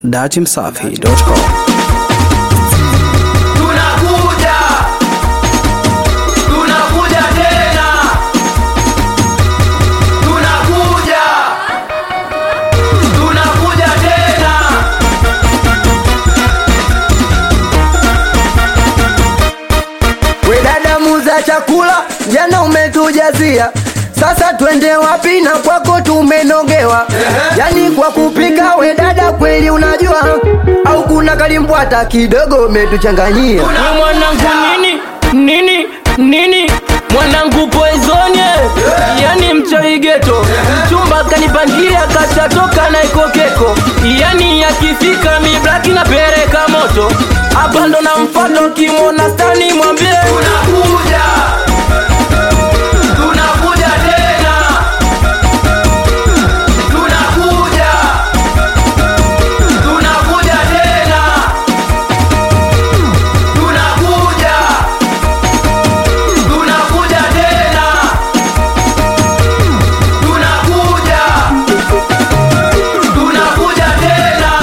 datimsafi.com. Tunakuja, tunakuja tena, tunakuja, tunakuja tena. We dada muza chakula, jana umetujazia, sasa twende wapi? Na kwako tumenogewa, yani kwa kupika. We dada kweli unajua, au kuna kalimbwata kidogo umetuchanganyia? We mwanangu nini nini nini mwanangu poizonie yani mchoigeto mchumba kanipangia kashatoka na ikokeko yani yakifika miblaki na pereka moto hapa ndo na mfano kimwona stani mwambie Tunakuja, tunakuja tena, tunakuja, tunakuja tena, tunakuja, tunakuja tena, tunakuja, tunakuja tena.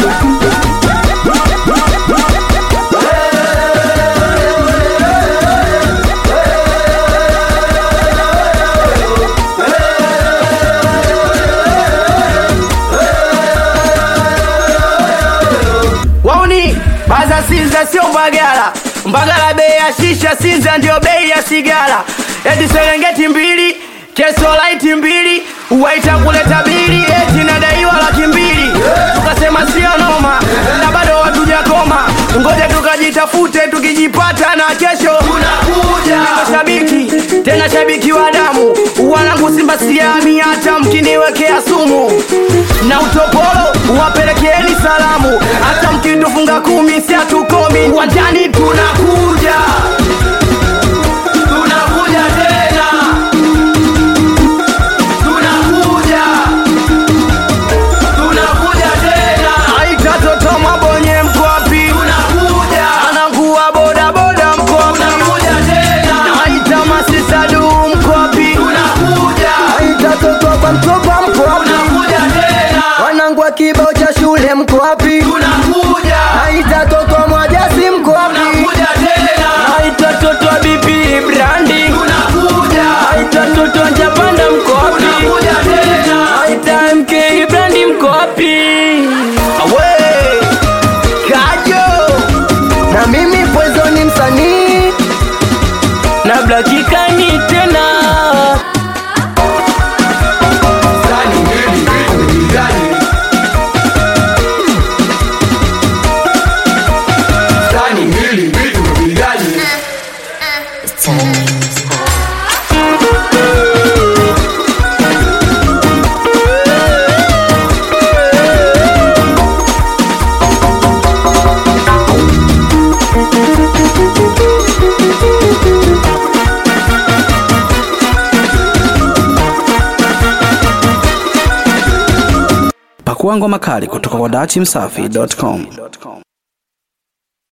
Wauni baza Sinza sio Mbagala, Mbagala bei ya shisha, Sinza ndio bei ya sigara. Eti Serengeti mbili Keso light mbili waita kuleta bili, eti nadaiwa laki mbili. Tukasema sio noma, na bado hatujakoma, ngoja tukajitafute, tukijipata na kesho Tunakuja. Niko shabiki tena shabiki wa damu, wanangu Simba siami, hata mkiniwekea sumu na utopolo wapelekeeni salamu, hata mkitufunga kumi si hatukomi uwanjani, tunakuja Tunakuja tena, tunakuja, tunakuja tena, aita toto mabonye mko wapi? tunakuja, Anangua boda boda mko wapi? tunakuja tena, Aita masisadu mko wapi? tunakuja, Aita toto kwa mtopa mko wapi? tunakuja tena, Wanangu wa kibao cha shule mko wapi? tunakuja, Aita toto mwajasi mko wapi? tunakuja tena, aita toto wa bibi brandi tunakuja, aita toto wa japanda mko wapi tunakuja tena. aita mk brandi mko wapi Awe Kajo na mimi Poison ni msanii na blakikani tena Sani mbili, vitu vigani? Sani mbili, vitu vigani? Pakua ngoma kali kutoka kwa datimsafi.com.